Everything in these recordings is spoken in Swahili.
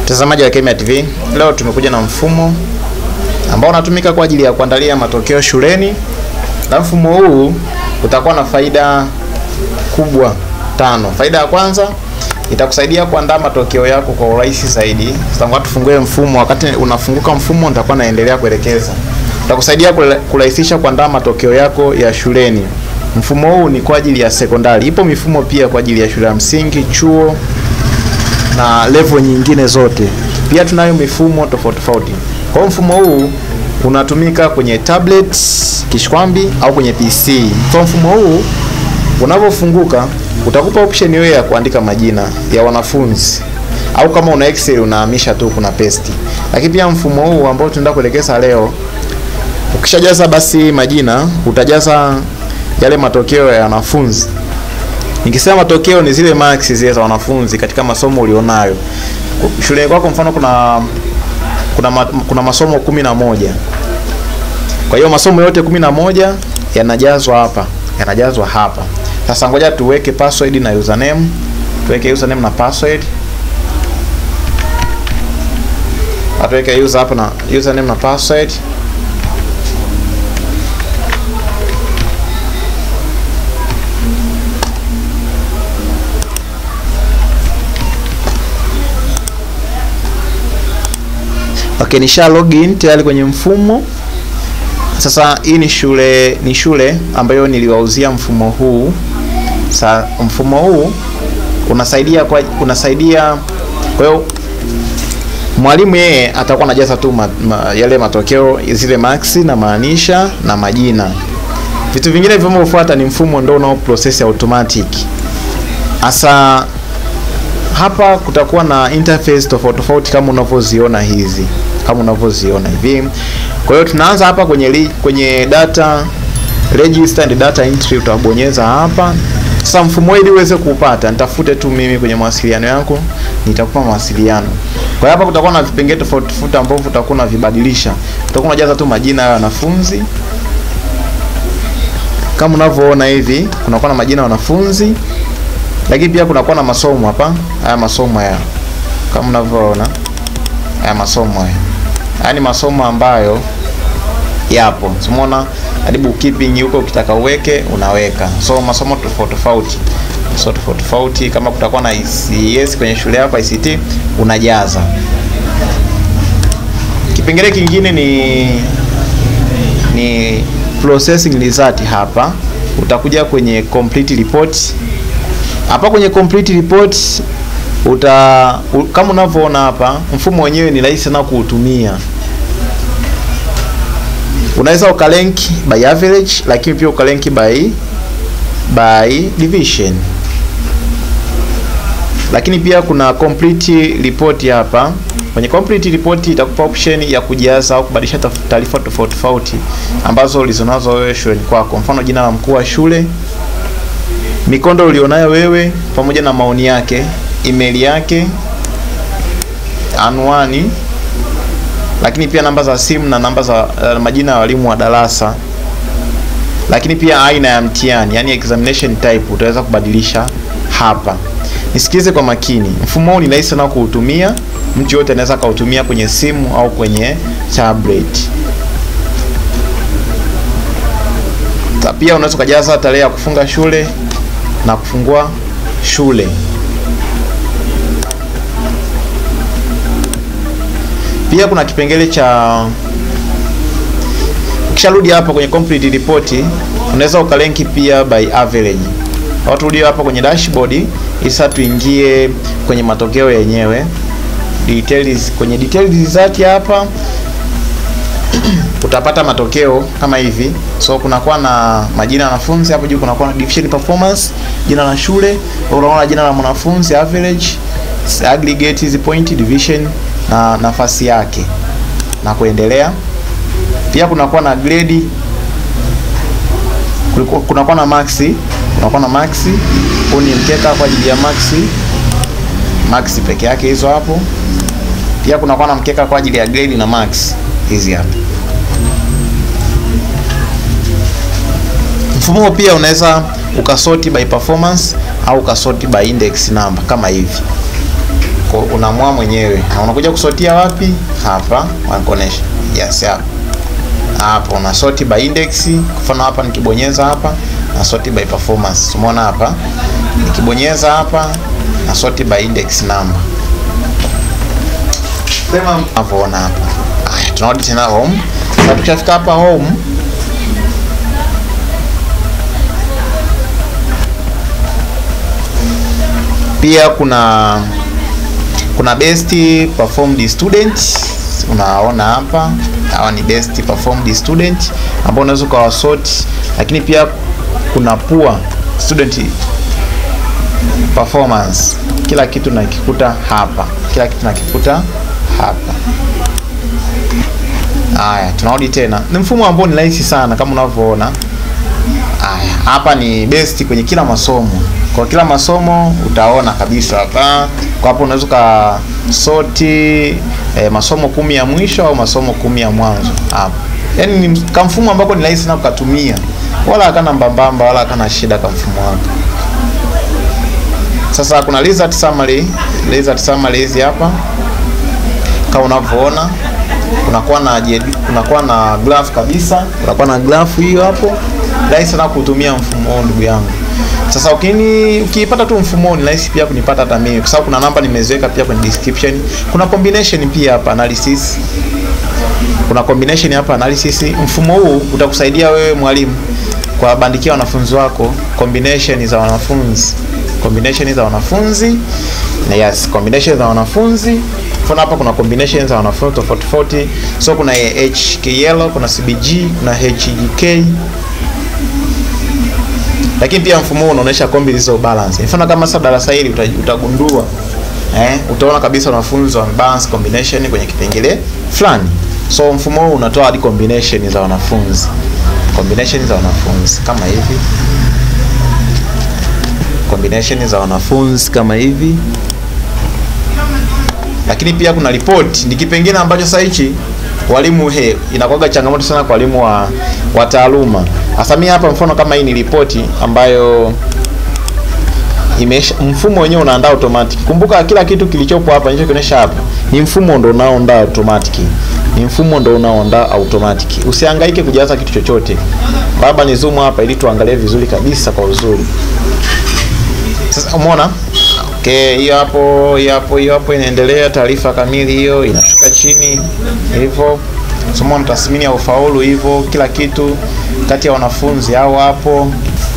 Mtazamaji wa Kemia TV, leo tumekuja na mfumo ambao unatumika kwa ajili ya kuandalia matokeo shuleni, na mfumo huu utakuwa na faida kubwa tano. Faida ya kwanza itakusaidia kuandaa matokeo yako kwa urahisi zaidi. Sasa tufungue mfumo, wakati unafunguka mfumo nitakuwa naendelea kuelekeza. Utakusaidia kurahisisha kuandaa matokeo yako ya shuleni. Mfumo huu ni kwa ajili ya sekondari. Ipo mifumo pia kwa ajili ya shule ya msingi, chuo na level nyingine zote. Pia tunayo mifumo tofauti tofauti. Kwa hiyo mfumo huu unatumika kwenye tablets, kishkwambi au kwenye PC. Kwa mfumo huu unavyofunguka utakupa option wewe ya kuandika majina ya wanafunzi au kama una Excel unahamisha tu kuna paste. Lakini pia mfumo huu ambao tunaenda kuelekeza leo, ukishajaza basi majina utajaza yale matokeo ya wanafunzi. Nikisema matokeo ni zile marks zile za wanafunzi katika masomo ulionayo. Shule kwako mfano kuna kuna, ma, kuna masomo kumi na moja. Kwa hiyo masomo yote kumi na moja yanajazwa hapa, yanajazwa hapa. Sasa ngoja tuweke password na username. Tuweke username na password. Atuweke user hapa na username na password. Okay, nisha login tayari kwenye mfumo. Sasa hii ni shule ni shule ambayo niliwauzia mfumo huu. Sa mfumo huu unasaidia kwa unasaidia kwa hiyo mwalimu yeye atakuwa anajaza tu ma, ma, yale matokeo zile marks na maanisha na majina. Vitu vingine vinavyofuata ni mfumo ndio unao process automatic. Asa hapa kutakuwa na interface tofauti tofauti kama unavyoziona hizi kama unavyoziona hivi. Kwa hiyo tunaanza hapa kwenye li, kwenye data register and data entry, utabonyeza hapa. Sasa mfumo ili uweze kuupata, nitafute tu mimi kwenye mawasiliano yako, nitakupa mawasiliano. Kwa hiyo hapa kutakuwa na vipengele tofauti tofauti ambavyo utakuwa unavibadilisha. Utakuwa unajaza tu majina ya wanafunzi kama unavyoona hivi, kunakuwa na majina ya wanafunzi lakini pia kunakuwa na masomo hapa. Haya masomo haya kama unavyoona, haya masomo haya, haya ni masomo ambayo yapo, umeona hadi bookkeeping huko, ukitaka uweke unaweka. So masomo tofauti tofauti, so tofauti tofauti. Kama kutakuwa na ICS kwenye shule yako ICT, unajaza. Kipengele kingine ni ni processing result. Hapa utakuja kwenye complete report hapa kwenye complete report uta u, kama unavyoona hapa, mfumo wenyewe ni rahisi sana kuutumia. Unaweza ukalenk by average, lakini pia ukalenk by by division, lakini pia kuna complete report hapa. Kwenye complete report itakupa option ya kujaza au kubadilisha taarifa tofauti tofauti ambazo ulizonazo wewe shuleni kwako, mfano jina la mkuu wa shule mikondo ulionayo wewe pamoja na maoni yake, email yake, anwani, lakini pia namba za simu na namba za uh, majina ya walimu wa darasa, lakini pia aina ya mtihani, yani examination type utaweza kubadilisha hapa. Nisikize kwa makini, mfumo huu ni rahisi sana kuutumia, mtu yote anaweza kautumia kwenye simu au kwenye tablet. Pia unaweza kujaza tarehe ya kufunga shule na kufungua shule. Pia kuna kipengele cha ukisharudi hapa kwenye complete report, unaweza ukalenki pia by average. Au turudi hapa kwenye dashboard, isa tuingie kwenye matokeo yenyewe details. Kwenye details result hapa utapata matokeo kama hivi. So kunakuwa na majina ya wanafunzi hapo juu, kunakuwa na division performance, jina la shule, unaona jina la mwanafunzi, average, aggregate, hizi point, division na nafasi yake na kuendelea. Pia kunakuwa na grade, kunakuwa na max, kunakuwa na max. Huu ni mkeka kwa ajili ya max, max peke yake hizo hapo. Pia kunakuwa na mkeka kwa ajili ya grade na max hizi hapa. Mfumo pia unaweza ukasoti by performance au ukasoti by index number kama hivi. unaamua mwenyewe na unakuja kusotia wapi hapa wanakuonesha yes hapa hapo una sort by index mfano hapa nikibonyeza hapa na sort by performance umeona hapa nikibonyeza hapa na sort by index number sema unavyoona hapa haya tunarudi tena home sasa tukishafika hapa home pia kuna kuna best performed student unaona hapa hawa ni best performed student ambao unaweza ukawasort lakini pia kuna poor student performance kila kitu nakikuta hapa kila kitu nakikuta hapa haya tunarudi tena ni mfumo ambao ni rahisi sana kama unavyoona haya hapa ni best kwenye kila masomo kwa kila masomo utaona kabisa hapa kwa hapo unaweza ukasoti eh, masomo kumi ya mwisho au masomo kumi ya mwanzo hapa yaani ni kamfumo ambako ni rahisi sana kukatumia wala hakana mbambamba wala hakana shida kamfumo wako sasa kuna result summary result summary hizi hapa kama unavyoona kunakuwa na kunakuwa na graph kabisa kunakuwa na graph hiyo hapo rahisi sana kutumia mfumo huu ndugu yangu sasa ukini ukiipata tu mfumo ni rahisi pia kunipata hata mimi kwa sababu kuna namba nimeziweka pia kwenye description kuna combination pia hapa analysis kuna combination hapa analysis mfumo huu utakusaidia wewe mwalimu kwa bandikia wanafunzi wako combination za wanafunzi combination za wanafunzi na yes combination za wanafunzi mfano hapa kuna combination za wanafunzi tofauti tofauti so kuna HKL kuna CBG kuna HGK lakini pia mfumo huu unaonyesha kombi zilizo balance mfano kama sasa darasa hili utagundua eh, utaona kabisa wanafunzi wame balance combination kwenye kipengele fulani so mfumo huu unatoa hadi combination za wanafunzi combination za wanafunzi kama hivi combination za wanafunzi kama hivi lakini pia kuna report ni kipengele ambacho sasa hichi walimu he inakuwaga changamoto sana kwa walimu wa, wa taaluma hasa mimi hapa mfano kama hii ni ripoti ambayo imesha mfumo wenyewe unaandaa automatic kumbuka kila kitu kilichopo hapa nilichokionyesha hapa ni mfumo ndo unaoandaa automatic ni mfumo ndo unaoandaa automatic usihangaike kujaza kitu chochote baba ni zoom hapa ili tuangalie vizuri kabisa kwa uzuri sasa umeona okay hiyo hapo hiyo hapo hiyo hapo inaendelea taarifa kamili hiyo inashuka chini hivyo somo tathmini ya ufaulu hivyo kila kitu kati ya wanafunzi hao hapo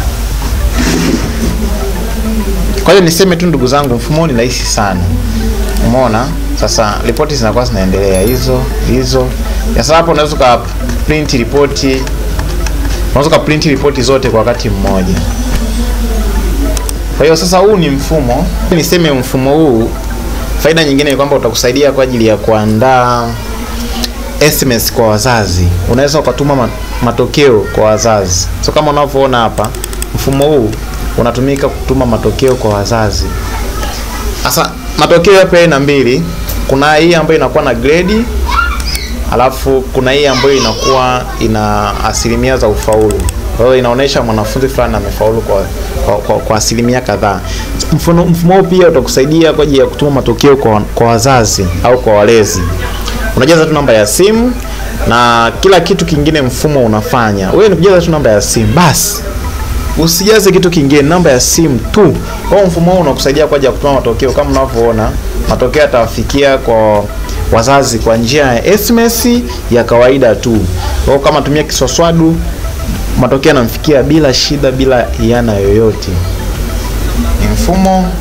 kwa hiyo niseme tu ndugu zangu mfumo ni rahisi sana umeona sasa ripoti zinakuwa zinaendelea hizo hizo sasa hapo unaweza uka print ripoti unaweza uka print ripoti zote kwa wakati mmoja kwa hiyo sasa huu ni mfumo niseme mfumo huu faida nyingine ni kwamba utakusaidia kwa ajili ya kuandaa SMS kwa wazazi unaweza ukatuma matokeo kwa wazazi so kama unavyoona hapa mfumo huu unatumika kutuma matokeo kwa wazazi sasa matokeo yapo aina mbili kuna hii ambayo inakuwa na grade alafu kuna hii ambayo inakuwa ina asilimia za ufaulu kwa hiyo inaonyesha mwanafunzi fulani amefaulu kwa, kwa, kwa, kwa asilimia kadhaa mfumo mfumo huu pia utakusaidia kwa ajili ya kutuma matokeo kwa, kwa wazazi au kwa walezi unajaza tu namba ya simu na kila kitu kingine mfumo unafanya wewe ni kujaza tu namba ya simu basi usijaze kitu kingine namba ya simu tu kwa mfumo huu unakusaidia kwa ajili ya kutuma matokeo kama unavyoona matokeo yatawafikia kwa wazazi kwa njia ya SMS ya kawaida tu kwa kama tumia kiswaswadu matokeo yanamfikia bila shida bila iana yoyote ni mfumo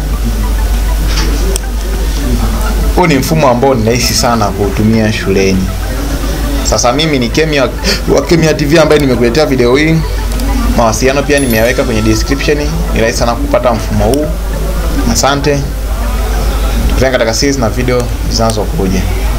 huu ni mfumo ambao ni rahisi sana kuutumia shuleni sasa mimi ni Kemia wa Kemia TV ambaye nimekuletea video hii mawasiliano pia nimeyaweka kwenye description ni rahisi sana kupata mfumo huu asante tukutane katika series na video zinazokuja